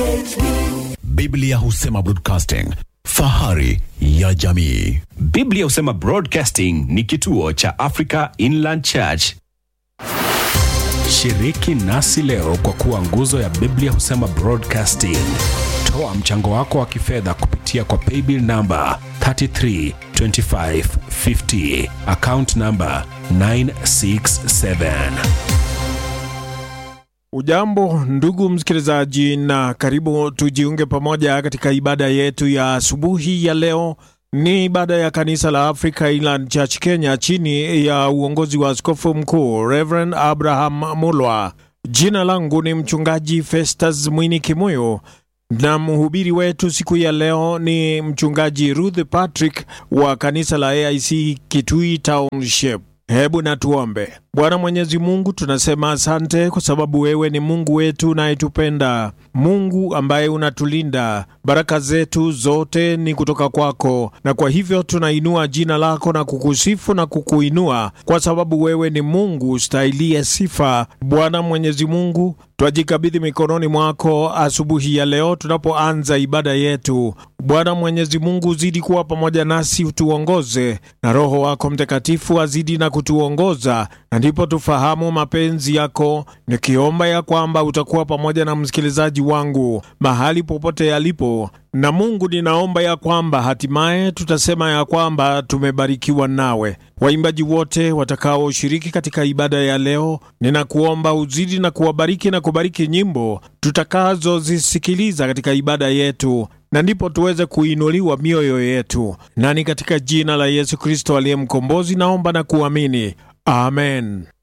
BHB Biblia husema broadcasting, fahari ya jamii. Biblia husema Broadcasting ni kituo cha Africa Inland Church. Shiriki nasi leo kwa kuwa nguzo ya Biblia husema Broadcasting. Toa mchango wako wa kifedha kupitia kwa paybill namba 332550 account namba 967. Ujambo ndugu msikilizaji, na karibu tujiunge pamoja katika ibada yetu ya asubuhi ya leo. Ni ibada ya kanisa la Africa Inland Church Kenya chini ya uongozi wa askofu mkuu Reverend Abraham Mulwa. Jina langu ni mchungaji Festus Mwini Kimuyo na mhubiri wetu siku ya leo ni mchungaji Ruth Patrick wa kanisa la AIC Kitui Township. Hebu na tuombe. Bwana Mwenyezi Mungu, tunasema asante kwa sababu wewe ni Mungu wetu unayetupenda, Mungu ambaye unatulinda. Baraka zetu zote ni kutoka kwako, na kwa hivyo tunainua jina lako na kukusifu na kukuinua kwa sababu wewe ni Mungu ustahilie sifa. Bwana Mwenyezi Mungu, twajikabidhi mikononi mwako asubuhi ya leo tunapoanza ibada yetu. Bwana Mwenyezi Mungu, uzidi kuwa pamoja nasi, utuongoze na Roho wako Mtakatifu azidi na kutuongoza, na ndipo tufahamu mapenzi yako, nikiomba ya kwamba utakuwa pamoja na msikilizaji wangu mahali popote yalipo. Na Mungu, ninaomba ya kwamba hatimaye tutasema ya kwamba tumebarikiwa nawe. Waimbaji wote watakaoshiriki katika ibada ya leo, ninakuomba uzidi na kuwabariki na kubariki nyimbo tutakazozisikiliza katika ibada yetu na ndipo tuweze kuinuliwa mioyo yetu. Na ni katika jina la Yesu Kristo aliye mkombozi naomba na kuamini, amen.